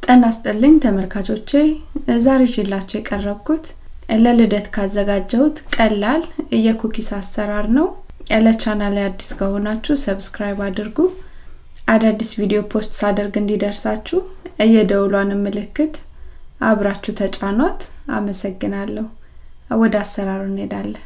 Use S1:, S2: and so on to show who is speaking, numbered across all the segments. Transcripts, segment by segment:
S1: ጤና ይስጥልኝ ተመልካቾቼ ዛሬ ይዤላችሁ የቀረብኩት ለልደት ካዘጋጀሁት ቀላል የኩኪስ አሰራር ነው። ለቻናል አዲስ ከሆናችሁ ሰብስክራይብ አድርጉ። አዳዲስ ቪዲዮ ፖስት ሳደርግ እንዲደርሳችሁ የደውሏን ምልክት አብራችሁ ተጫኗት። አመሰግናለሁ። ወደ አሰራሩ እንሄዳለን።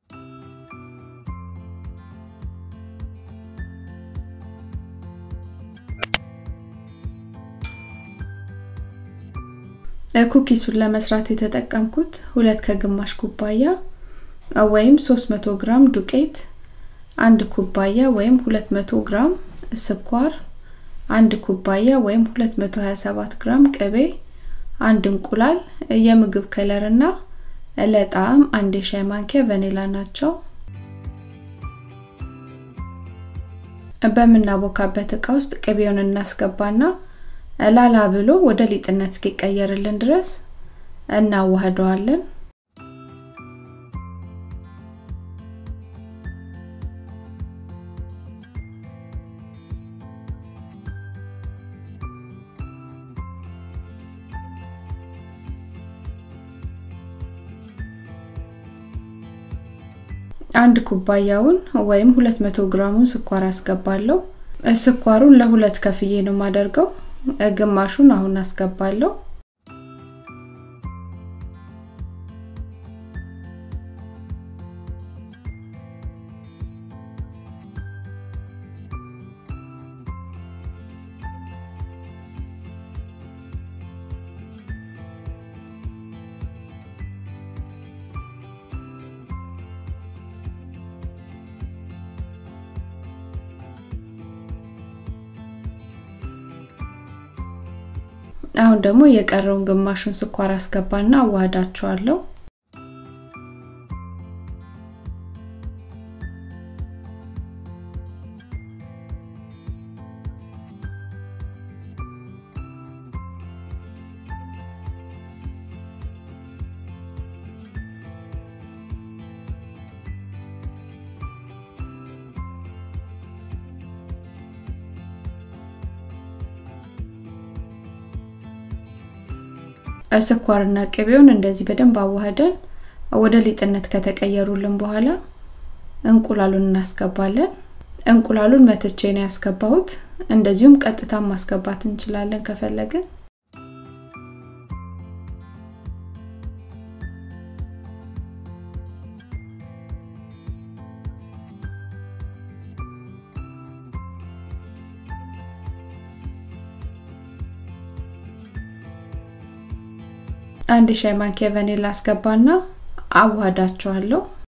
S1: ኩኪሱን ለመስራት የተጠቀምኩት ሁለት ከግማሽ ኩባያ ወይም 300 ግራም ዱቄት፣ አንድ ኩባያ ወይም 200 ግራም ስኳር፣ አንድ ኩባያ ወይም 227 ግራም ቅቤ፣ አንድ እንቁላል፣ የምግብ ከለር እና ለጣዕም አንድ የሻይ ማንኪያ ቫኒላ ናቸው። በምናቦካበት እቃ ውስጥ ቅቤውን እናስገባና ላላ ብሎ ወደ ሊጥነት እስኪቀየርልን ድረስ እናዋህደዋለን። አንድ ኩባያውን ወይም 200 ግራሙን ስኳር አስገባለሁ። ስኳሩን ለሁለት ከፍዬ ነው የማደርገው። ግማሹን አሁን አስገባለሁ። አሁን ደግሞ የቀረውን ግማሹን ስኳር አስገባና አዋህዳቸዋለሁ። ስኳርና ቅቤውን እንደዚህ በደንብ አዋህደን ወደ ሊጥነት ከተቀየሩልን በኋላ እንቁላሉን እናስገባለን። እንቁላሉን መትቼ ነው ያስገባሁት። እንደዚሁም ቀጥታ ማስገባት እንችላለን ከፈለግን። አንድ ሻይ ማንኪያ ቫኒላ አስገባና አዋህዳቸዋለሁ።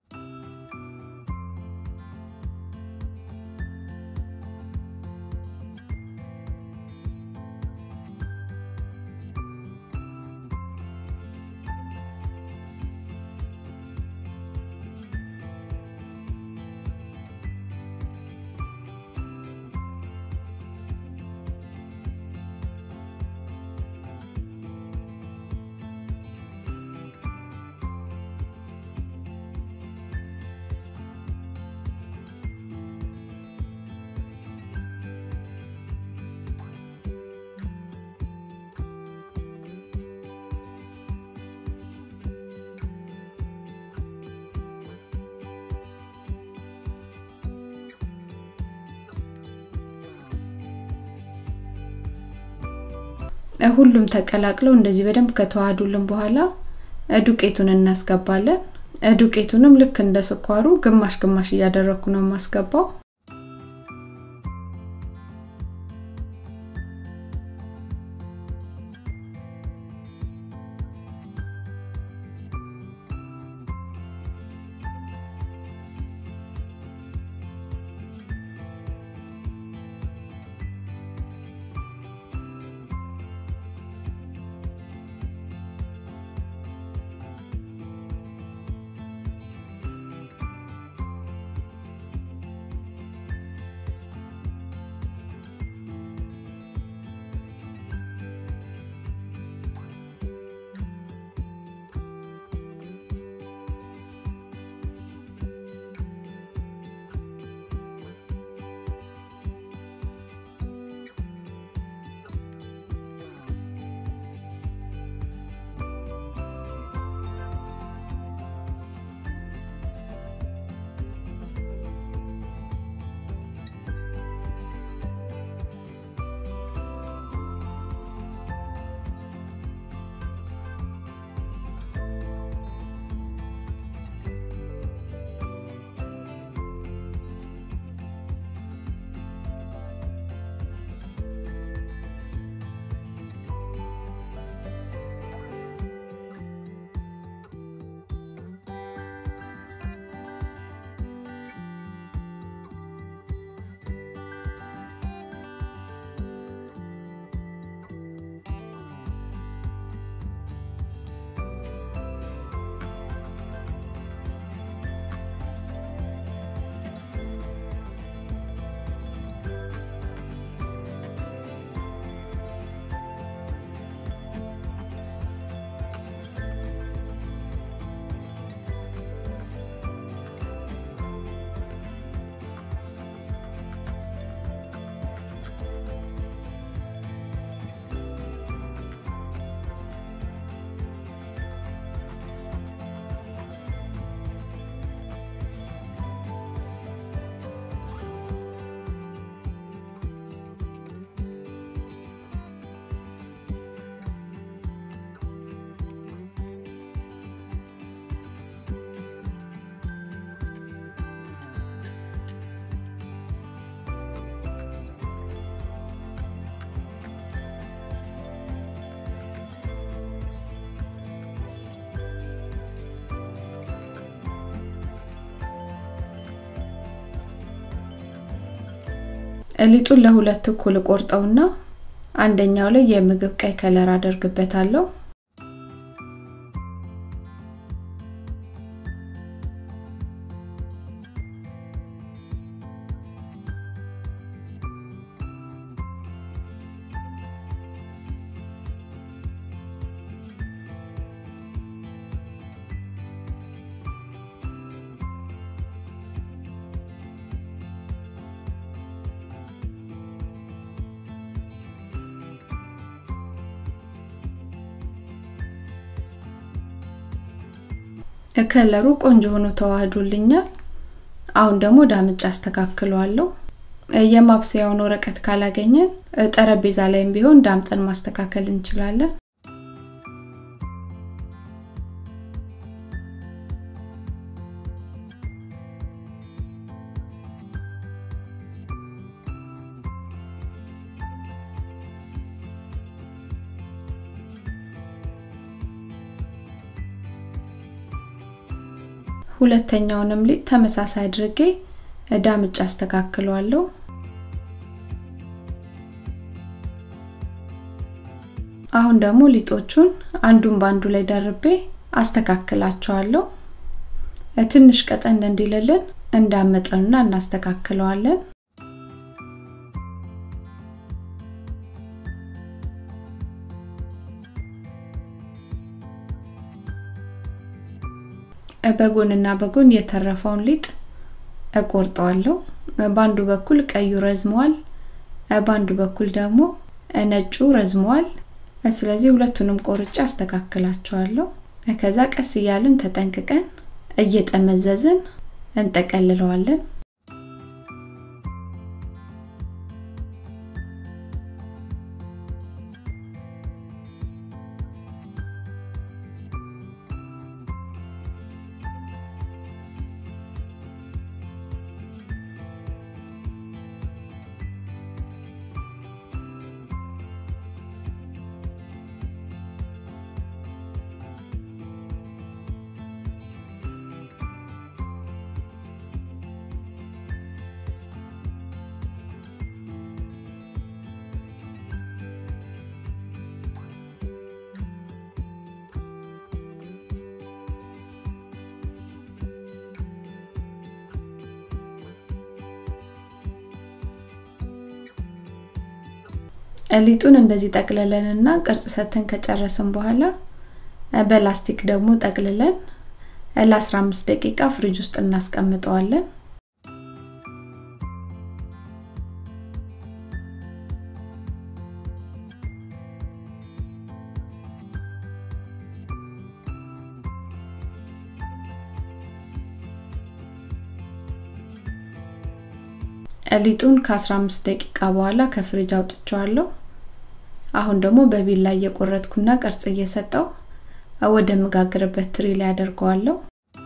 S1: ሁሉም ተቀላቅለው እንደዚህ በደንብ ከተዋሃዱልን በኋላ ዱቄቱን እናስገባለን። ዱቄቱንም ልክ እንደ ስኳሩ ግማሽ ግማሽ እያደረኩ ነው የማስገባው። ሊጡን ለሁለት እኩል ቆርጠውና አንደኛው ላይ የምግብ ቀይ ከለር አደርግበታለሁ። ከለሩ ቆንጆ ሆኖ ተዋህዶልኛል። አሁን ደግሞ ዳምጫ አስተካክለዋለሁ። የማብሰያውን ወረቀት ካላገኘን ጠረጴዛ ላይም ቢሆን ዳምጠን ማስተካከል እንችላለን። ሁለተኛውንም ሊጥ ተመሳሳይ አድርጌ ዳምጫ አስተካክለዋለሁ። አሁን ደግሞ ሊጦቹን አንዱን ባንዱ ላይ ደርቤ አስተካክላቸዋለሁ። ትንሽ ቀጠን እንዲልልን እንዳመጠንና እናስተካክለዋለን። በጎንና በጎን የተረፈውን ሊጥ እቆርጠዋለሁ። በአንዱ በኩል ቀዩ ረዝመዋል፣ በአንዱ በኩል ደግሞ ነጩ ረዝመዋል። ስለዚህ ሁለቱንም ቆርጬ አስተካክላቸዋለሁ። ከዛ ቀስ እያልን ተጠንቅቀን እየጠመዘዝን እንጠቀልለዋለን። ሊጡን እንደዚህ ጠቅልለንና ቅርጽ ሰተን ከጨረስን በኋላ በላስቲክ ደግሞ ጠቅልለን ለ15 ደቂቃ ፍሪጅ ውስጥ እናስቀምጠዋለን። ሊጡን ከ15 ደቂቃ በኋላ ከፍሪጅ አውጥቼዋለሁ። አሁን ደግሞ በቢላ እየቆረጥኩና ቅርጽ እየሰጠው ወደ መጋገርበት ትሪ ላይ አደርገዋለሁ።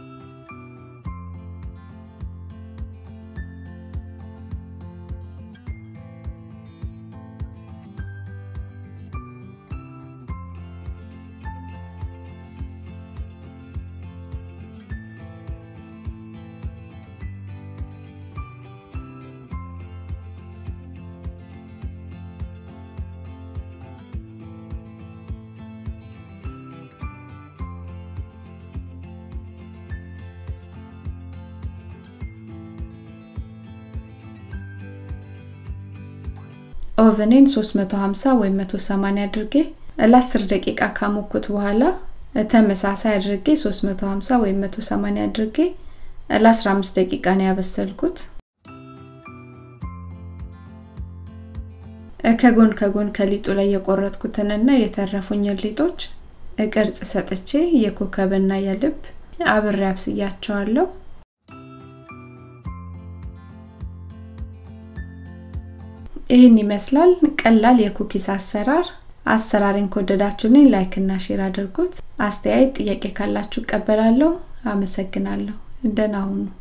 S1: ኦቨኔን 350 ወይም 180 አድርጌ ለ10 ደቂቃ ካሞኩት በኋላ ተመሳሳይ አድርጌ 350 ወይም 180 አድርጌ ለ15 ደቂቃ ነው ያበሰልኩት። ከጎን ከጎን ከሊጡ ላይ የቆረጥኩትንና የተረፉኝን ሊጦች ቅርጽ ሰጥቼ የኮከብና የልብ አብሬ አብስያቸዋለሁ። ይህን ይመስላል ቀላል የኩኪስ አሰራር። አሰራሬን ከወደዳችሁልኝ ላይክ እና ሼር አድርጉት። አስተያየት፣ ጥያቄ ካላችሁ እቀበላለሁ። አመሰግናለሁ። ደህና ሁኑ።